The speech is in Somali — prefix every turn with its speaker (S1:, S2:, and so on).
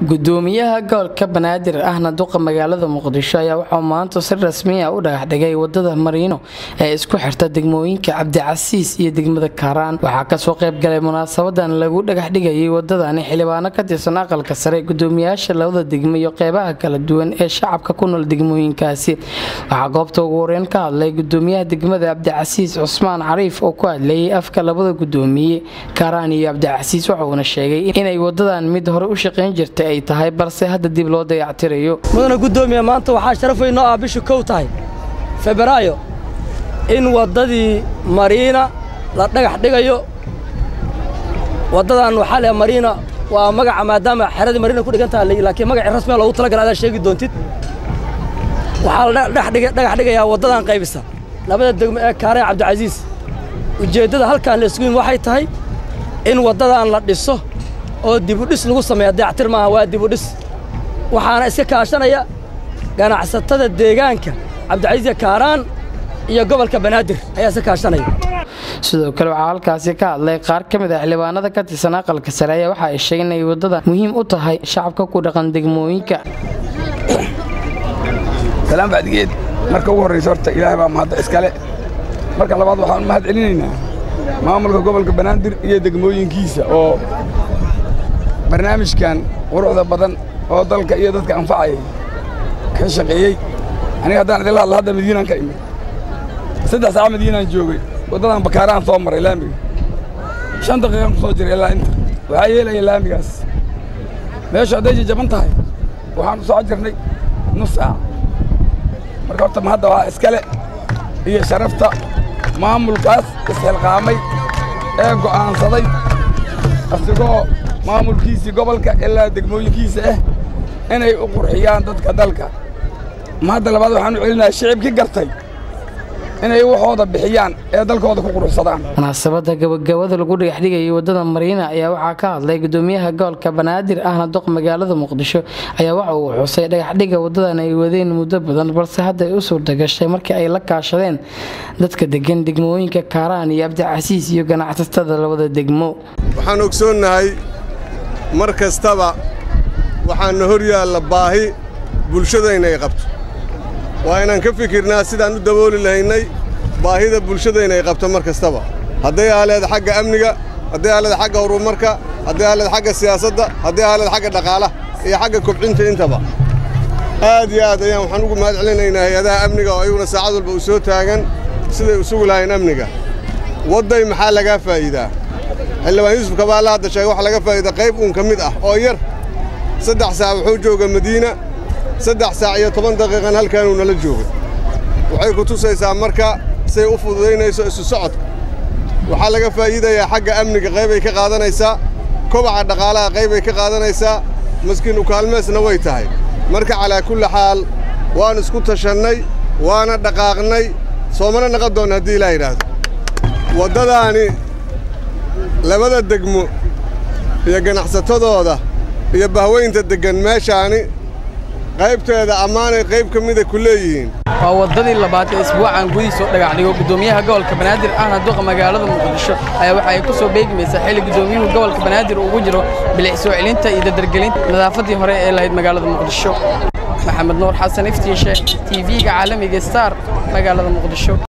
S1: gudoomiyaha gobolka banaadir ahna duqa magaalada muqdisho ayaa waxauu maanta si rasmiya u dhagaxdhigay wadada mariino ee isku xirta degmooyinka cabdicasiis iyo degmada kaaraan waxaa kasoo qaybgalay munaasabadan lagu dhagaxdhigayay wadadani xildhibaano ka tirsan aqalka sare gudoomiyaasha labada degmo iyo qeybaha kala duwan ee shacabka ku nool degmooyinkaasi waxaa goobta ugu horeyn ka hadlay gudoomiyaha degmada cabdicasiis cusmaan cariif oo ku hadlayay afka labada gudoomiye kaaraan iyo cabdicasiis waxauna sheegay inay wadadan mid hore u shaqayn jirtay ay tahay balse hadda dib loo dayactirayo
S2: mudana gudoomiye maanta waxaa sharaf weyn noo ah bishu kow tahay febraayo in waddadii mariina la dhagax dhigayo waddadan waxaa leh mariina waa magaca maadaama xeradii mariina ku dhigan tahay laakiin magacii rasmiga loogu talagala adaa sheegi doontid waxaa la dhagax dhigayaa waddadan qaybisa labada degmo ee kaaree cabdicasiis ujeeddada halkaan la isugu yimi waxay tahay in waddadan la dhiso oo dibudhis lagu sameeya dayactir maaha waa dibudhis waxaana iska kaashanaya ganacsatada deegaanka cabdicasiiska kaaraan iyo gobolka banaadir ayaa iska kaashanaya
S1: sidoo kale waxaa halkaasi ka hadlay qaar ka mid a xildhibaanada ka tirsan aqalka sare ayaa waxa ay sheegeen inay waddada muhiim u tahay shacabka ku dhaqan degmooyinka
S3: salaan bacdigeed marka ugu horraysa horta ilaahay baa mahadda iskale marka labaad waxaan mahad celinaynaa maamulka gobolka banaadir iyo degmooyinkiisa oo barnaamijkan quruxda badan oo dalka iyo dadka anfacayay ka shaqeeyey aniga haddaan idinla hadla hadda madiinaan ka imid saddex saaca madiinaan joogay waddadan bakaaraan soo maray laamiga shan daqiiqan ku soo jiray ilaa inta waxaa yeelaya laamigaas meeshu hadday jajaban tahay waxaan u soo jirnay nus saac marka horta mahadda waa iskale iyo sharafta maamulkaas isxilqaamay ee go'aansaday asigoo maamulkiisii gobolka ilaa degmooyinkiisa ah inay u qurxiyaan dadka dalka mahadda labaad waxaan u celinayaa shicibkii gartay inay waxooda bixiyaan ee dalkooda ku quruxsadaan
S1: munaasabadda gabagabada lagu dhagaxdhigayay waddada mariina ayaa waxaa ka hadlay gudoomiyaha gobolka banaadir ahna duq magaalada muqdisho ayaa waxa uu xusay dhagaxdhiga waddadan ay wadeen muddo badan balse hadda ay u suurtagashay markii ay la kaashadeen dadka degan degmooyinka kaaraan iyo cabdicasiis iyo ganacsatada labada degmo
S4: waxaan ogsoonnahay mar kastaba waxaana hor yaalla baahi bulshadayna ay qabto waa inaan ka fikirnaa sidaan u dabooli lahaynay baahida bulshadayna ay qabto mar kastaba hadday aaleed xagga amniga hadday aaleed xagga horumarka hadday aaleed xagga siyaasadda hadday aaleed xagga dhaqaalaha iyo xagga kobcinta intaba aad iyo aad ayaan waxaan ugu mahad celinaynaa hay-adaha amniga oo ayaguna saacad walba u soo taagan siday u sugi lahayn amniga wadday maxaa lagaa faa'iidaa xildhibaan yuusuf kabaalla hadda sheega waxa laga faa'iida qayb uun ka mid ah oo yar saddex saac wuxuu jooga madiina saddex saac iyo toban daqiiqan halkaanuu nala joogay waxay ku tusaysaa marka say u fududaynayso isu socodka waxaa laga faa'iidayaa xagga amniga qaybay ka qaadanaysaa kobaca dhaqaalaha qaybay ka qaadanaysaa maskiin ukaalmeesna way tahay marka calaa kulli xaal waan isku tashannay waana dhaqaaqnay soomana naqon doonna haddii ilaa yidhaahdo waddadaani labada degmo iyo ganacsatadooda iyo bahweynta deggan meeshaani qaybteeda ammaanay qayb ka mida ku leeyihiin
S1: waa waddadii labaad ee isbuucan gudihiisoo dhagaxdhigo gudoomiyaha gobolka banaadir ahna duqa magaalada muqdisho ayaa waxa ay ku soo beegmaysaa xilli gudoomiyuhu gobolka banaadir ugu jiro bilic soo celinta iyo dadargelinta nadaafaddii hore ee lahayd magaalada muqdisho maxamed nuur xasan iftiishe tv-ga caalamiga star magaalada muqdisho